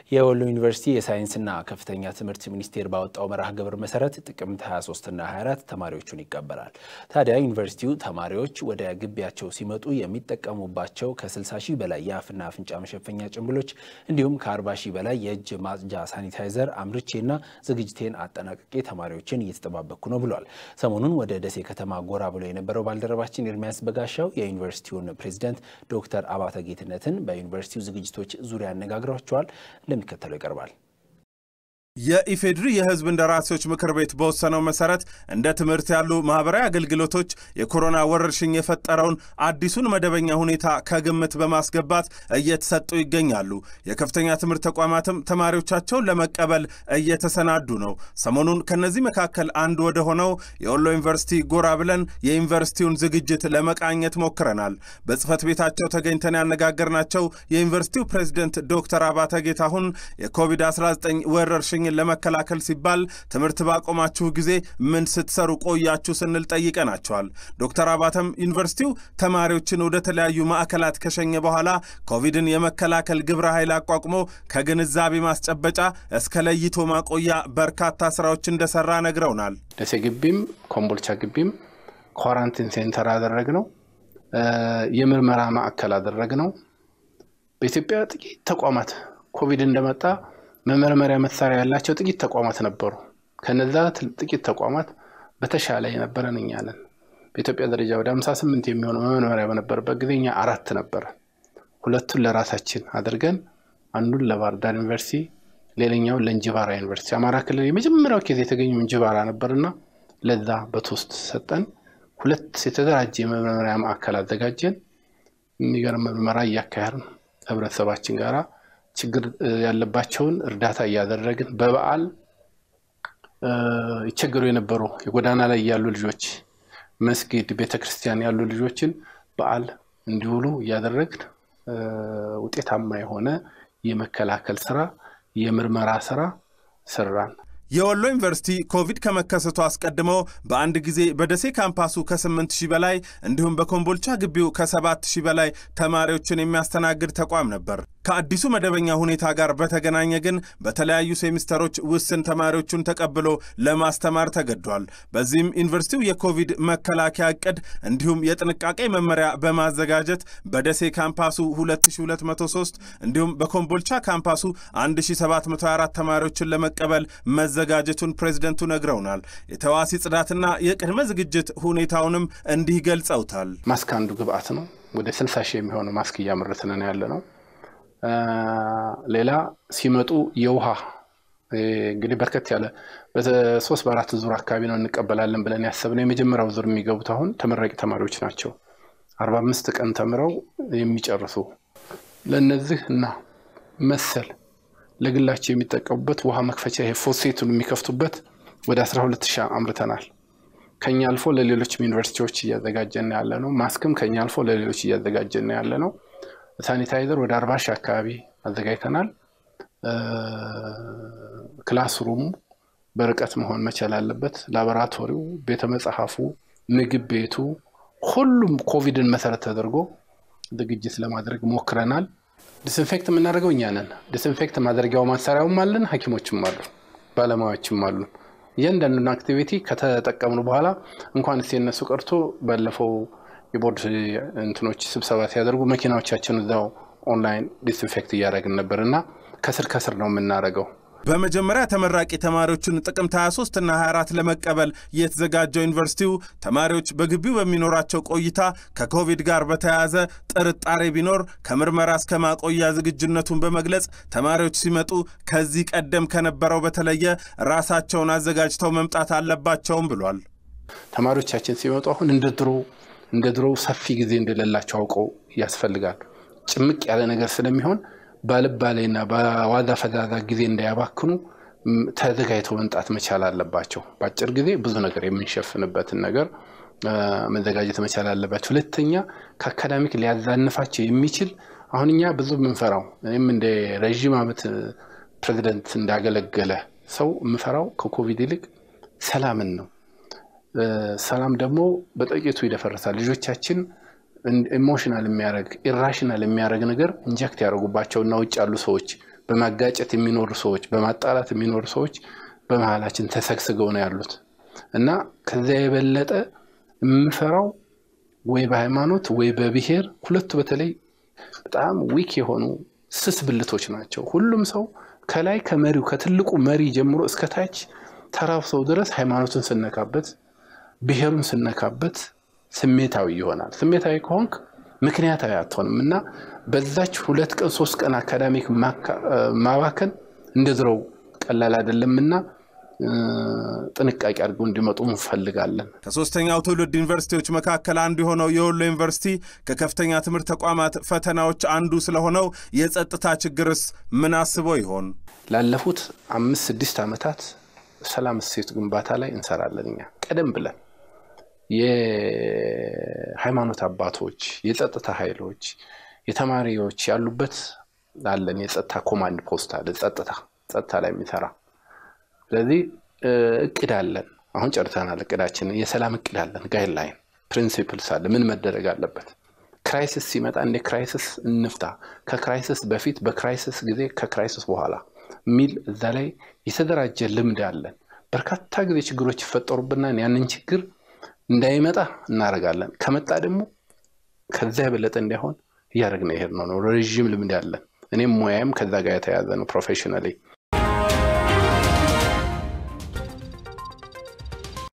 የወሎ ዩኒቨርሲቲ የሳይንስና ከፍተኛ ትምህርት ሚኒስቴር ባወጣው መርሃ ግብር መሰረት ጥቅምት 23ና 24 ተማሪዎቹን ይቀበላል። ታዲያ ዩኒቨርሲቲው ተማሪዎች ወደ ግቢያቸው ሲመጡ የሚጠቀሙባቸው ከ60 ሺህ በላይ የአፍና አፍንጫ መሸፈኛ ጭንብሎች እንዲሁም ከ40 ሺህ በላይ የእጅ ማጽጃ ሳኒታይዘር አምርቼና ዝግጅቴን አጠናቅቄ ተማሪዎችን እየተጠባበቅኩ ነው ብሏል። ሰሞኑን ወደ ደሴ ከተማ ጎራ ብሎ የነበረው ባልደረባችን ኤርሚያስ በጋሻው የዩኒቨርሲቲውን ፕሬዚደንት ዶክተር አባተ ጌትነትን በዩኒቨርሲቲው ዝግጅቶች ዙሪያ ያነጋግሯቸዋል። እንደሚከተለው ይቀርባል። የኢፌድሪ የሕዝብ እንደራሴዎች ምክር ቤት በወሰነው መሰረት እንደ ትምህርት ያሉ ማህበራዊ አገልግሎቶች የኮሮና ወረርሽኝ የፈጠረውን አዲሱን መደበኛ ሁኔታ ከግምት በማስገባት እየተሰጡ ይገኛሉ። የከፍተኛ ትምህርት ተቋማትም ተማሪዎቻቸውን ለመቀበል እየተሰናዱ ነው። ሰሞኑን ከነዚህ መካከል አንዱ ወደ ሆነው የወሎ ዩኒቨርሲቲ ጎራ ብለን የዩኒቨርሲቲውን ዝግጅት ለመቃኘት ሞክረናል። በጽህፈት ቤታቸው ተገኝተን ያነጋገርናቸው የዩኒቨርሲቲው ፕሬዝደንት ዶክተር አባተ ጌታሁን የኮቪድ-19 ወረርሽኝ ለመከላከል ሲባል ትምህርት ባቆማችሁ ጊዜ ምን ስትሰሩ ቆያችሁ ስንል ጠይቀናቸዋል። ዶክተር አባተም ዩኒቨርሲቲው ተማሪዎችን ወደ ተለያዩ ማዕከላት ከሸኘ በኋላ ኮቪድን የመከላከል ግብረ ኃይል አቋቁሞ ከግንዛቤ ማስጨበጫ እስከ ለይቶ ማቆያ በርካታ ስራዎች እንደሰራ ነግረውናል። ደሴ ግቢም ኮምቦልቻ ግቢም ኳራንቲን ሴንተር አደረግነው፣ የምርመራ ማዕከል አደረግነው። በኢትዮጵያ ጥቂት ተቋማት ኮቪድ እንደመጣ መመርመሪያ መሳሪያ ያላቸው ጥቂት ተቋማት ነበሩ። ከነዛ ጥቂት ተቋማት በተሻለ የነበረን እኛ ነን። በኢትዮጵያ ደረጃ ወደ 58 የሚሆኑ መመርመሪያ በነበረበት ጊዜ እኛ አራት ነበረ። ሁለቱን ለራሳችን አድርገን አንዱን ለባህር ዳር ዩኒቨርሲቲ፣ ሌላኛውን ለእንጅባራ ዩኒቨርሲቲ። አማራ ክልል የመጀመሪያው ኬዝ የተገኘው እንጅባራ ነበርና ለዛ በቶስት ሰጠን። ሁለት የተደራጀ የመመርመሪያ ማዕከል አዘጋጀን። የሚገርም ምርመራ እያካሄድን ህብረተሰባችን ጋራ ችግር ያለባቸውን እርዳታ እያደረግን በበዓል ይቸገሩ የነበሩ የጎዳና ላይ ያሉ ልጆች መስጊድ፣ ቤተክርስቲያን ያሉ ልጆችን በዓል እንዲውሉ እያደረግን ውጤታማ የሆነ የመከላከል ስራ፣ የምርመራ ስራ ሰራን። የወሎ ዩኒቨርሲቲ ኮቪድ ከመከሰቱ አስቀድሞ በአንድ ጊዜ በደሴ ካምፓሱ ከ8 ሺህ በላይ እንዲሁም በኮምቦልቻ ግቢው ከ7 ሺህ በላይ ተማሪዎችን የሚያስተናግድ ተቋም ነበር። ከአዲሱ መደበኛ ሁኔታ ጋር በተገናኘ ግን በተለያዩ ሴሚስተሮች ውስን ተማሪዎቹን ተቀብሎ ለማስተማር ተገዷል። በዚህም ዩኒቨርሲቲው የኮቪድ መከላከያ እቅድ እንዲሁም የጥንቃቄ መመሪያ በማዘጋጀት በደሴ ካምፓሱ 2203 እንዲሁም በኮምቦልቻ ካምፓሱ 1724 ተማሪዎችን ለመቀበል መዘጋጀቱን ፕሬዝደንቱ ነግረውናል። የተዋሲ ጽዳትና የቅድመ ዝግጅት ሁኔታውንም እንዲህ ገልጸውታል። ማስክ አንዱ ግብአት ነው። ወደ 60 ሺህ የሚሆኑ ማስክ እያመረትን ያለ ነው። ሌላ ሲመጡ የውሃ እንግዲህ በርከት ያለ በሶስት በአራት ዙር አካባቢ ነው እንቀበላለን ብለን ያሰብነው። የመጀመሪያው ዙር የሚገቡት አሁን ተመራቂ ተማሪዎች ናቸው። አርባ አምስት ቀን ተምረው የሚጨርሱ ለእነዚህ እና መሰል ለግላቸው የሚጠቀሙበት ውሃ መክፈቻ ይሄ ፎሴቱን የሚከፍቱበት ወደ 12 ሺህ አምርተናል። ከኛ አልፎ ለሌሎችም ዩኒቨርሲቲዎች እያዘጋጀን ያለ ነው። ማስክም ከኛ አልፎ ለሌሎች እያዘጋጀን ያለ ነው። ሳኒታይዘር ወደ 40 ሺህ አካባቢ አዘጋጅተናል። ክላስሩሙ በርቀት መሆን መቻል አለበት። ላቦራቶሪው፣ ቤተ መጽሐፉ፣ ምግብ ቤቱ ሁሉም ኮቪድን መሰረት ተደርጎ ዝግጅት ለማድረግ ሞክረናል። ዲስኢንፌክት የምናደርገው እኛ ነን። ዲስኢንፌክት ማድረጊያው ማሰሪያውም አለን፣ ሐኪሞችም አሉ፣ ባለሙያዎችም አሉ። እያንዳንዱን አክቲቪቲ ከተጠቀምኑ በኋላ እንኳን ስ የነሱ ቀርቶ ባለፈው የቦርድ እንትኖች ስብሰባ ሲያደርጉ መኪናዎቻችን እዛው ኦንላይን ዲስኢንፌክት እያደረግን ነበር እና ከስር ከስር ነው የምናደርገው። በመጀመሪያ ተመራቂ ተማሪዎችን ጥቅምት 23 እና 24 ለመቀበል የተዘጋጀው ዩኒቨርሲቲው ተማሪዎች በግቢው በሚኖራቸው ቆይታ ከኮቪድ ጋር በተያያዘ ጥርጣሬ ቢኖር ከምርመራ እስከ ማቆያ ዝግጁነቱን በመግለጽ ተማሪዎች ሲመጡ ከዚህ ቀደም ከነበረው በተለየ ራሳቸውን አዘጋጅተው መምጣት አለባቸውም ብሏል። ተማሪዎቻችን ሲመጡ አሁን እንደ ድሮ እንደ ድሮው ሰፊ ጊዜ እንደሌላቸው አውቀው ያስፈልጋል። ጭምቅ ያለ ነገር ስለሚሆን ባልባሌና በዋዛ ፈዛዛ ጊዜ እንዳያባክኑ ተዘጋጅተው መምጣት መቻል አለባቸው። በአጭር ጊዜ ብዙ ነገር የምንሸፍንበትን ነገር መዘጋጀት መቻል አለባቸው። ሁለተኛ ከአካዳሚክ ሊያዛንፋቸው የሚችል አሁን እኛ ብዙ የምንፈራው እኔም እንደ ረዥም ዓመት ፕሬዚደንት እንዳገለገለ ሰው የምፈራው ከኮቪድ ይልቅ ሰላምን ነው። ሰላም ደግሞ በጥቂቱ ይደፈርሳል። ልጆቻችን ኢሞሽናል የሚያደርግ ኢራሽናል የሚያደርግ ነገር ኢንጀክት ያደረጉባቸውና ውጭ ያሉ ሰዎች በማጋጨት የሚኖሩ ሰዎች፣ በማጣላት የሚኖሩ ሰዎች በመሀላችን ተሰግስገው ነው ያሉት እና ከዚያ የበለጠ የምፈራው ወይ በሃይማኖት ወይ በብሔር ሁለቱ በተለይ በጣም ዊክ የሆኑ ስስ ብልቶች ናቸው። ሁሉም ሰው ከላይ ከመሪው ከትልቁ መሪ ጀምሮ እስከ ታች ተራው ሰው ድረስ ሃይማኖትን ስነካበት፣ ብሔሩን ስነካበት ስሜታዊ ይሆናል። ስሜታዊ ከሆንክ ምክንያታዊ አትሆንም እና በዛች ሁለት ቀን ሶስት ቀን አካዳሚክ ማባከን እንደ ድሮው ቀላል አይደለምና ጥንቃቄ አድርገው እንዲመጡ እንፈልጋለን። ከሶስተኛው ትውልድ ዩኒቨርሲቲዎች መካከል አንዱ የሆነው የወሎ ዩኒቨርሲቲ ከከፍተኛ ትምህርት ተቋማት ፈተናዎች አንዱ ስለሆነው የጸጥታ ችግርስ ምን አስቦ ይሆን? ላለፉት አምስት ስድስት ዓመታት ሰላም እሴት ግንባታ ላይ እንሰራለን። እኛ ቀደም ብለን የሃይማኖት አባቶች፣ የጸጥታ ኃይሎች፣ የተማሪዎች ያሉበት አለን። የጸጥታ ኮማንድ ፖስት አለ። ጸጥታ ጸጥታ ላይ የሚሰራ ስለዚህ እቅድ አለን። አሁን ጨርሰናል እቅዳችንን። የሰላም እቅድ አለን። ጋይድላይን ፕሪንሲፕልስ አለ። ምን መደረግ አለበት? ክራይሲስ ሲመጣ እንደ ክራይሲስ እንፍታ፣ ከክራይሲስ በፊት፣ በክራይሲስ ጊዜ፣ ከክራይሲስ በኋላ የሚል እዛ ላይ የተደራጀ ልምድ አለን። በርካታ ጊዜ ችግሮች ይፈጠሩብናል። ያንን ችግር እንዳይመጣ እናደርጋለን። ከመጣ ደግሞ ከዚያ የበለጠ እንዳይሆን እያደረግን ይሄድ ነው ነው ረዥም ልምድ አለን። እኔም ሙያም ከዛ ጋር የተያዘ ነው ፕሮፌሽናሊ